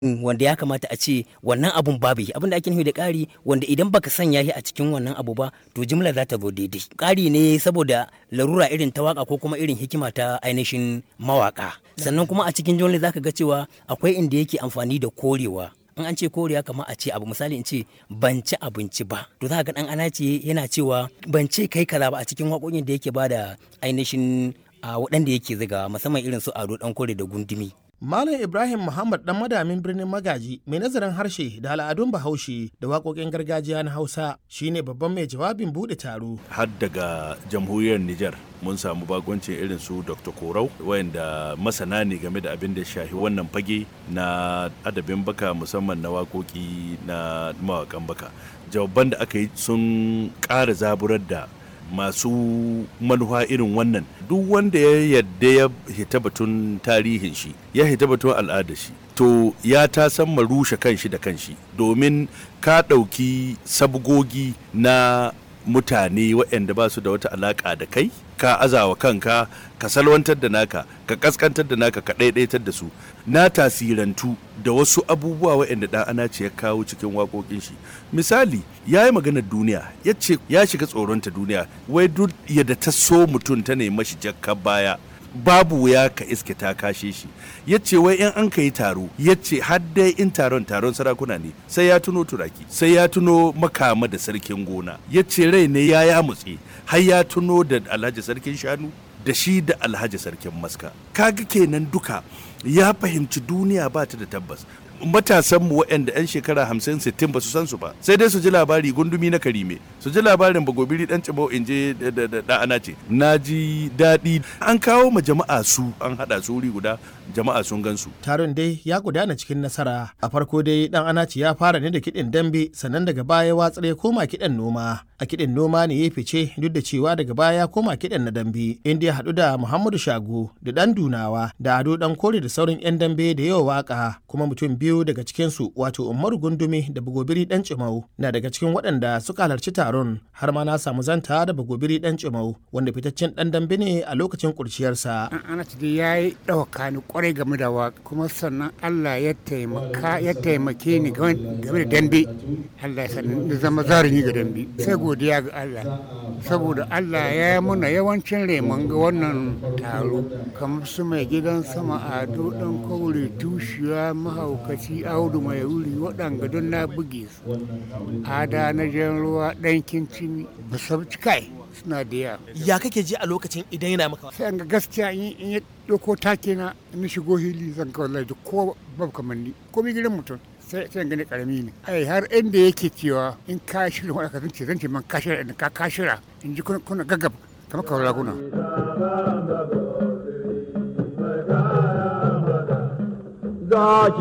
wanda ya kamata a ce wannan abun babu abin da ake nufi da ƙari wanda idan baka sanya shi a cikin wannan abu ba to jimla za ta zo daidai ƙari ne saboda larura irin ta waka ko kuma irin hikima ta ainihin mawaka sannan kuma a cikin jimla zaka ga cewa akwai inda yake amfani da korewa in an ce koriya kamar a ce abu misali in ce ban ci abinci ba to za ga dan ana ce yana cewa ban ce kai kaza ba a cikin waƙoƙin da yake bada ainihin a waɗanda yake ziga musamman irin su ado dan kore da gundumi Malam Ibrahim Muhammad dan madamin birnin Magaji mai nazarin harshe da al'adun Bahaushe da waƙoƙin gargajiya na Hausa shine babban mai jawabin buɗe taro. Har daga jamhuriyar Nijar mun samu bagoncin irin su Dr. Korau wayanda masana ne game da abin da shahi wannan fage na adabin baka musamman na waƙoƙi na mawaƙan baka. Jawaban da aka yi sun ƙara zaburar da masu manufa irin wannan duk wanda ya yadda ya hita batun tarihin shi ya hita batun al'adar shi to ya ta san rushe kanshi da kanshi domin ka ɗauki sabgogi na mutane waɗanda ba su da wata alaƙa da kai ka azawa kanka ka salwantar da naka ka kaskantar da naka ka ɗaiɗaitar da su na tasirantu da wasu abubuwa waɗanda ɗan ana ce ya kawo cikin waƙoƙin shi misali ya yi maganar duniya ya ce ya shiga tsoronta duniya wai duk yadda ta so mutum ta nemi shi jakka baya babu wuya ka iske ta kashe shi ya ce wai in an ka yi taro ya ce dai in taron taron sarakuna ne sai ya tuno turaki sai ya tuno makama da sarkin gona ya ce rai ne ya ya mutse har ya tuno da alhaji sarkin shanu da shi da alhaji sarkin maska kaga kenan duka ya fahimci duniya ba ta da tabbas matasan mu waɗanda 'yan shekara hamsin sittin ba su san su ba sai dai su ji labari gundumi na karime su ji labarin bagobiri dan cibau in je da ana ce na ji daɗi an kawo ma jama'a su an haɗa su wuri guda jama'a sun gan su taron dai ya gudana cikin nasara a farko dai dan anaci ya fara ne da kiɗin dambe sannan daga baya watsar ya koma kiɗan noma a kiɗin noma ne ya fice duk da cewa daga baya ya koma kiɗan na dambe inda ya haɗu da muhammadu shago da ɗan dunawa da ado ɗan kore da sauran 'yan dambe da yawa waka kuma mutum biyu daga cikinsu wato umaru gundumi da bagobiri ɗan cimau na daga cikin waɗanda suka halarci taron har ma na samu zanta da bagobiri ɗan cimau wanda fitaccen ɗan dambe ne a lokacin kurciyarsa. ana dai ya yi ɗauka ni kwarai game da waka kuma sannan allah ya taimaka ya taimake ni game da dambe allah ya sani zama zarumi ga dambe sai godiya ga allah saboda allah ya yi muna yawancin remon ga wannan taro kamar su mai gidan sama ado ɗan kaure tushiya mahaukaci audu mai wuri waɗanga don na buge su ada na jan ruwa ɗan kincin basabci kai suna da yawa ya kake ji a lokacin idan yana maka sai an ga gaskiya in ya ɗauko take na in shigo hili zan kawai lai ko babu kamar ni ko mi gidan mutum sai sai gani karami ne ai har inda yake cewa in ka shirya wani zan ce zan ce man ka shirya in ka ka shirya in ji kuna gaggab kamar kawai raguna Zaki